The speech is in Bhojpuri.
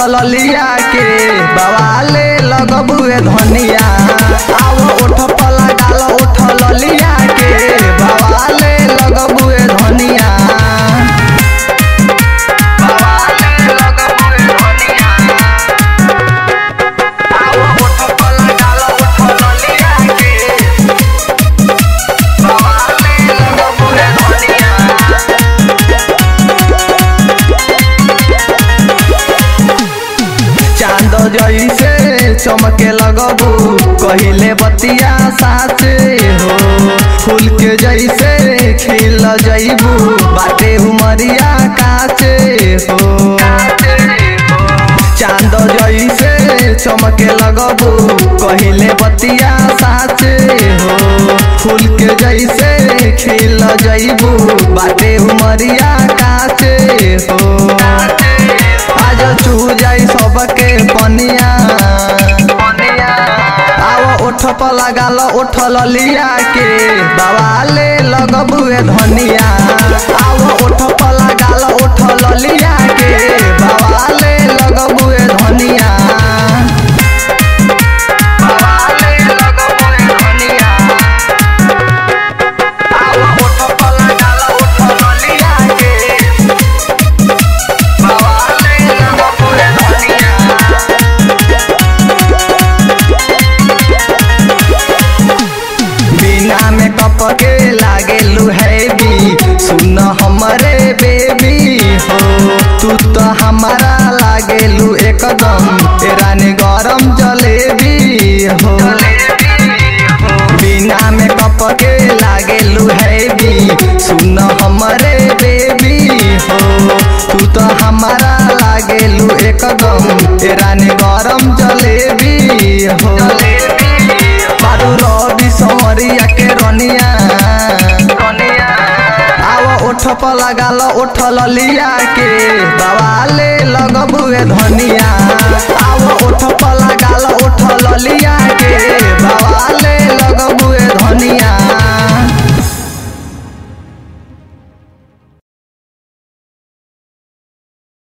ललिया के बवाले लगबुए धनिया आओ ओठ पला डाल ओठ ललिया के बवाले लगबुए धनिया बवाले लगबुए धनिया आओ ओठ पला डाल ओठ ललिया के बवाले लगबुए धनिया चांद जैसे चमके लगबू कहिले बतिया साचे हो फूल के जैसे खिल जैबू बाटे उमरिया काचे हो चांद जैसे चमके लगबू कहिले बतिया साचे हो फूल के जैसे खिल जैबू बाटे उमरिया काचे हो आज चू जाई सबके पनिया आओ ओठ पर लगाल ओठ ललिया के बवाले लगबुए धनिया आओ ओठ पर लगाल ओठ ललिया के बवाले लगबुए धनिया बवाले लगबुए धनिया आओ ओठ पर लगाल ओठ ललिया के बवाले लगबुए धनिया बिना में कप के लागे हैवी सुन हमरे बेबी हो तू तो हमारा लागेलू एकदम रानी गरम जलेबी हो बिना में कप के लागेलू हैवी सुन हमरे बेबी हो तू तो हमारा लागेलू एकदम रानी गरम जलेबी हो बारू रवि समरिया के रनिया आओ ओठ पर लगाल ओठ ललिया के बवाले लगबुए धनिया